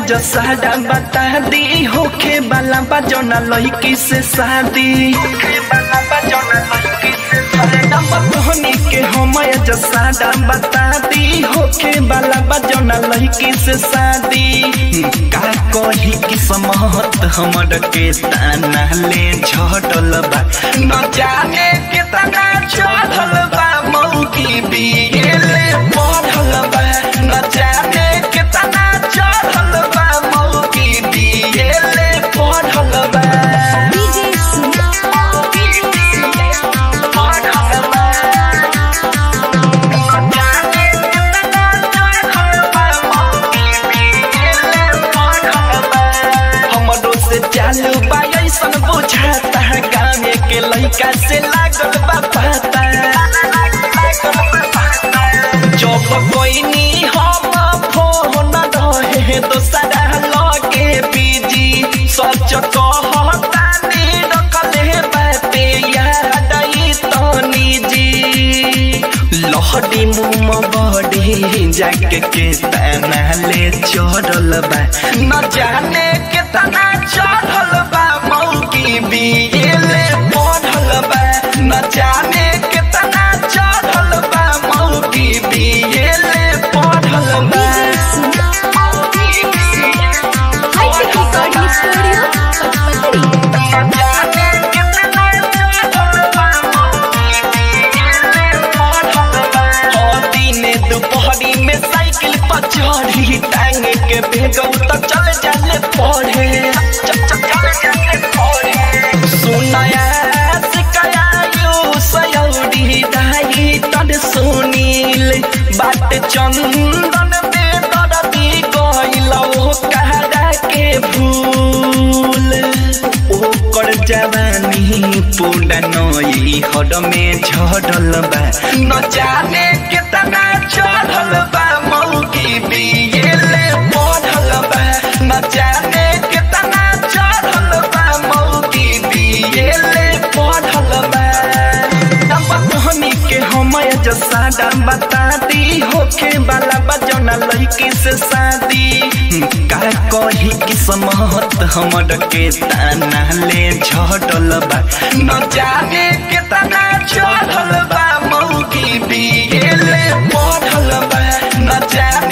जो सादा बता दी होखे वाला बा जौना लड़की से शादी होखे वाला बा जौना लड़की से सादा बतहनी के हम जो सादा बता दी होखे वाला बा जौना लड़की से शादी का कही किस्मत हमर के ताना ले झटल बा न जाने कितना चढ़ल बा मौकी बिगेले पढ़ल बा न जाने कितना चढ़ल बा मौकी बिगेले पढ़ल बा डीजे सुना पढ़ल बा न जाने कितना चढ़ल बा मौकी बिगेले पढ़ल बा हमरो से चालू बा ऐसन बुझाता गाँव के लइका से लागल बा पता जब कोइनी हम फोन रहे दोसरा लगे बिजी सच कहतानी रखले बाते याद आई तनी जी लहरी मुम बड़ी जाके के तना ले चढ़ल बा न जाने कितना चढ़ल बा मौकी बिगेले पढ़ल बा न जाने कितना चढ़ल बा मौकी बिगेले पढ़ल बा हाईटेक रिकॉर्डिंग स्टूडियो पचपतरी न जाने कितना चढ़ल बा मौकी बिगेले पढ़ल बा ओ दिने दुपहरी में साइकिल पर चढ़ी टांग के भेगौ तो चल जाले पढ़े चल चल चल जाले पढ़े सुनाया सिकाया यू सयौरी दाई तद सुनील बात चंदन में दरदी गइल ओ कहरा के भूल ओकर जवानी पूरा नई हड में झड़ल बा न जाने कितना चढ़ल बा मौकी बिगेले पढ़ल बा न जाने कितना चढ़ल बा मौकी बिगेले पढ़ल बा बहनी के हम जो सादा बता दी होखे वाला बजौना लड़की से शादी का कही किस्मत हमर के ताना ले झटल बा न जाने कितना चढ़ल बा मौकी बिगेले पढ़ल बा न जाने